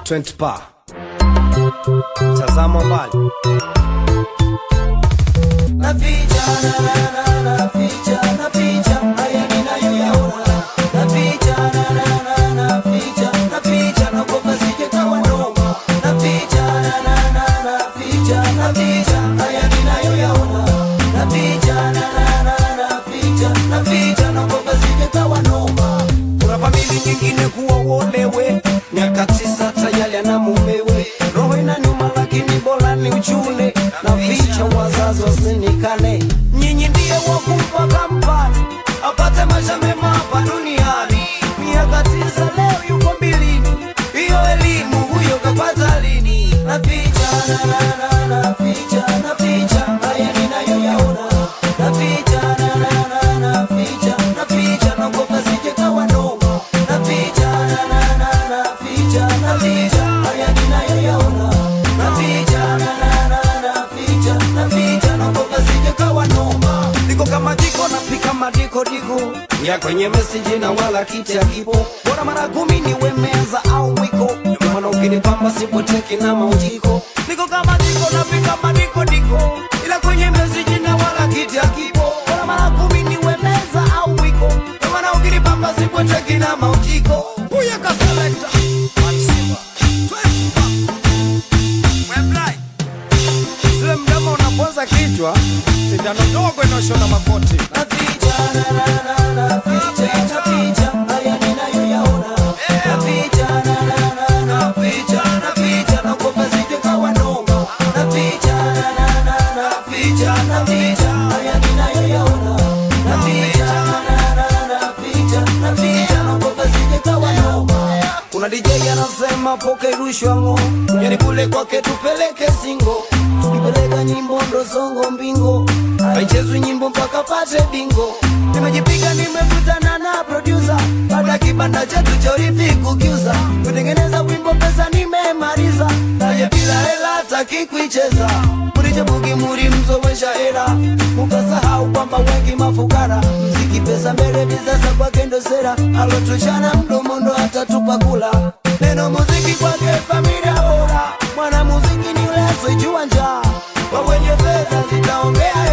20 pa tazama mbali Naficha, na, na, na, naficha, naficha, haya ninayoyaona. Naficha, na, na, na, naficha, naficha, naogopa sije kawa noma. Naficha, na, na, na, naficha, naficha, haya ninayoyaona. Naficha, na, na, na, naficha, naficha, naogopa sije kawa noma. kuna famili nyingine kuwa uolewe miaka tisa tayari ana mumewe roho inaniuma lakini bora ni uchule na vicha wazazi wasinikane nyinyi ndiye wakumpa kampani apate maisha mema hapa duniani miaka tisa leo yuko mbilini hiyo elimu huyo kapata lini Naficha, na, na, na, naficha, naficha, haya ninayoyaona. Naficha, na, na, na, naficha, naficha, naogopa sije kawa noma. Naficha, na, na, na, naficha, naficha, haya ninayoyaona. Naficha, na, na, na, naficha, naficha, naogopa sije kawa noma. niko kama jiko napika madiko diko ya kwenye meseji na wala kiti akipo bora mara kumi niwe meza au mwiko Ndio maana ukinipamba sipoteki na maujiko niko kama jiko napika madiko diko ila kwenye meseji na wala kiti akipo bora mara kumi niwe meza au mwiko Ndio maana ukinipamba sipoteki na maujiko huya kaselekta Sile mdomo unapoza kichwa sindano ndogo inaoshona makoti Naficha, na, na, na, naficha, naficha, haya ninayoyaona. Naficha, na, na, na, naficha, naficha, naogopa sije kawa noma. Naficha, na, na, na, naficha, naficha, haya ninayoyaona. Naficha, na, na, na, naficha, naficha, naogopa sije kawa noma. kuna DJ anasema poke rushwa ngo yani kule kwake tupeleke singo tukipeleka nyimbo ndo songo mbingo haichezwi nyimbo mpaka pate bingo nimejipiga nimekutana na producer baada kibanda chetu cha urithi kukiuza kutengeneza wimbo pesa nimemaliza naye bila hela taki kuicheza murichebugi muri mzowesha hela mukasahau kwamba wengi mafukara mziki pesa mbele visasa kwake ndo sera alotuchana mdomo ndo atatupa kula neno muziki kwake familia bora mwana muziki ni ule asijua njaa kwa wenye fedha zitaongea